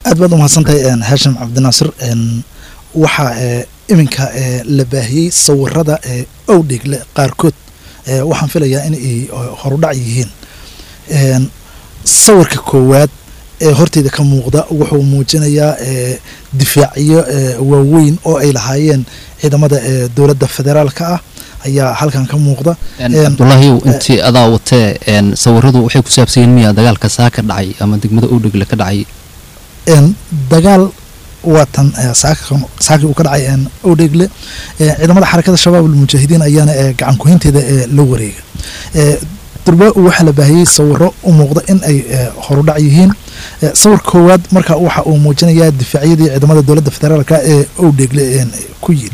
aad baad umahadsantahay haashim cabdinaasir waxaa iminka la baahiyey sawirada owdhegle qaarkood waxaan filayaa in ay horudhac yihiin sawirka koowaad ee horteyda ka muuqda wuxuu muujinayaa difaacyo waaweyn oo ay lahaayeen ciidamada dowladda federaalka ah ayaa halkan ka muuqda cabdulaahiyow intii adaa watee sawiradu waxay ku saabsan yihiin miyaa dagaalka saa ka dhacay ama degmada owdhegle ka dhacay dagaal waatan saakii uu ka dhacay owdhegle ciidamada xarakada shabaab almujaahidiin ayaana gacan kuhinteeda la wareega durba waxaa la baahiyey sawiro u muuqda in ay horudhac yihiin sawir koowaad marka waxa uu muujinayaa difaacyadii ciidamada dowladda federaalka ee owdhegle ku yiri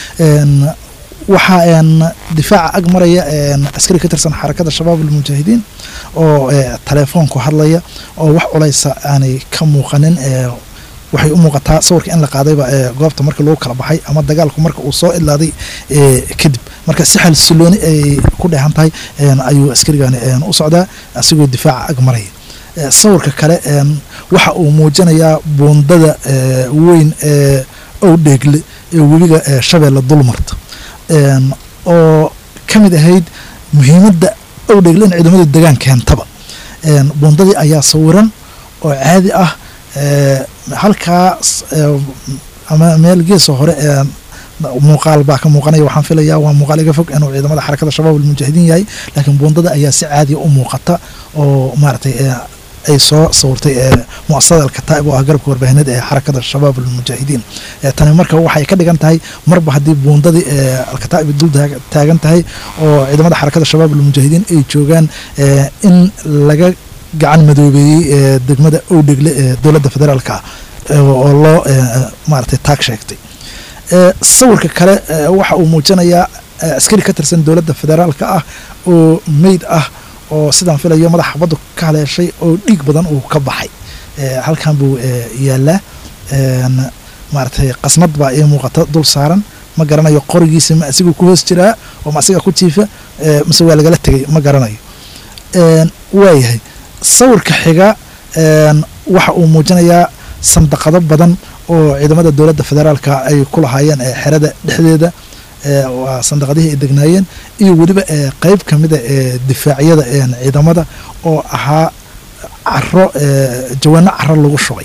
waxaa difaaca ag maraya askari ka tirsan xarakada shabaab almujaahidiin oo telefoonku hadlaya oo wax culaysa aanay ka muuqanin waxay u muuqataa sawirka in la qaadayba goobta markii lagu kala baxay ama dagaalku marka uu soo idlaaday kadib marka si xalsilooni ay ku dheehan tahay ayuu askarigani u socdaa asigoo difaaca ag maraya sawirka kale waxa uu muujinayaa buundada weyn ee owdheegle ee webiga shabeelle dulmarta oo ka mid ahayd muhiimadda owdheegle in ciidamadu degaan keentaba buundadii ayaa sawiran oo caadi ah halkaas ama meel geesoo hore muuqaal baa ka muuqanaya waxaan filaya waa muuqaal iga fog inuu ciidamada xarakada shabaab almujaahidiin yahay laakiin buundada ayaa si caadiya u muuqata oo maaragtay ay soo sawirtay muasasada alkataa'ib oo ah garabka warbaahineed ee xarakada shabaab almujaahidiin tani marka waxay ka dhigan tahay marba haddii buundadii alkataa'ib dul taagan tahay oo ciidamada xarakada shabaab almujaahidiin ay joogaan in laga gacan madoobeeyey degmada owdhegle ee dowladda federaalka oo loo maaragtay taag sheegtay sawirka kale waxa uu muujinayaa askari ka tirsan dowladda federaalka ah oo meyd ah oo sidaan filayo madaxa xabaddu ka haleeshay oo dhiig badan uu ka baxay halkan buu yaalaa maaragtay qasnad baa ii muuqata dul saaran ma garanayo qorigiisa ma asiguu ku hoos jiraa oo ma asiga ku jiifa mise waa lagala tegay ma garanayo waayahay sawirka xiga waxa uu muujinayaa sandaqado badan oo ciidamada dowladda federaalka ay ku lahaayeen xerada dhexdeeda waa sandaqadihii ay degnaayeen iyo weliba qeyb ka mida ee difaacyada ciidamada oo ahaa caro jawaano caro lagu shubay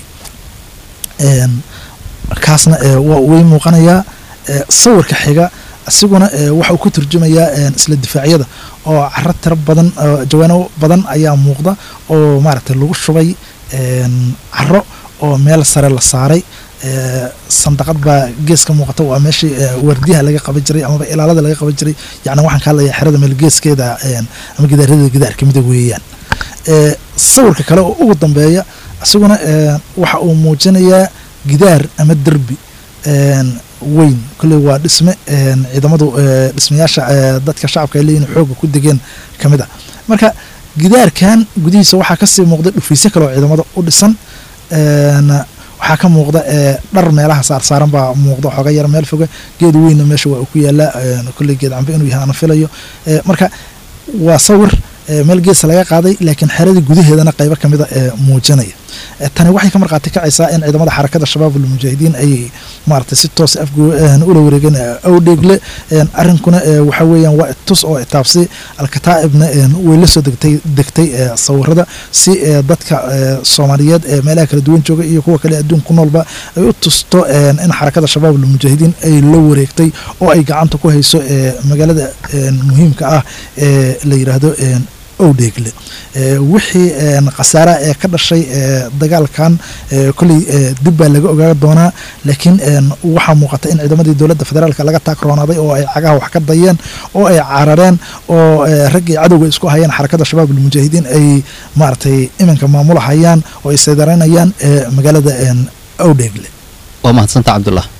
kaasna way muuqanayaa sawirka xiga isiguna waxa uu ku turjumayaa isla difaacyada oo caro tiro badan jawaano badan ayaa muuqda oo maaragtay lagu shubay caro oo meel sare la saaray sandaqad baa gees ka muuqata waa meeshii wardiyaha laga qaban jiray amaba ilaalada laga qaban jiray yani waxaan ka hadlaya xerada meel geeskeeda ama gidaarada gidaar kamida weeyaan sawirka kale oo ugu dambeeya isaguna waxa uu muujinayaa gidaar ama derbi weyn kolley waa dhisme ciidamadu dhismayaasha dadka shacabka ay leeyihin xooga ku degeen ka mid a marka gidaarkan gudihiisa waxaa kasii muuqda dhufiisyo kale oo ciidamada u dhisan waxaa ka muuqda dhar meelaha saarsaaran baa muuqda xooga yar meel foga geed weynna meesha waa ku yaalaa kolley geed cambe inuu yahay ana filayo marka waa sawir meel geesa laga qaaday laakiin xeradii gudaheedana qaybo kamida muujinaya tani waxay ka markhaati kacaysaa in ciidamada xarakada shabaab almujaahidiin ay maaragtay si toos af ula wareegeen owdheegle arrinkuna waxa weeyaan waa tus oo itaabsi alkataa'ibna way la soo degtay degtay sawirada si dadka soomaaliyeed ee meelaha kala duwan jooga iyo kuwa kale adduun ku noolba ay u tusto in xarakada shabaab almujaahidiin ay la wareegtay oo ay gacanta ku hayso magaalada muhiimka ah ee la yidhaahdo owdheegle wixii khasaaraha ee ka dhashay dagaalkan kolley dib baa laga ogaa doonaa laakiin waxaa muuqata in ciidamadii dowladda federaalk laga taagroonaaday oo ay cagaha wax ka dayeen oo ay carareen oo raggii cadowga isku hayeen xarakada shabaab almujaahidiin ay maaragtay iminka maamulahayaan oo ay saydaranayaan magaalada owdheegle waa mahadsanta cabdullah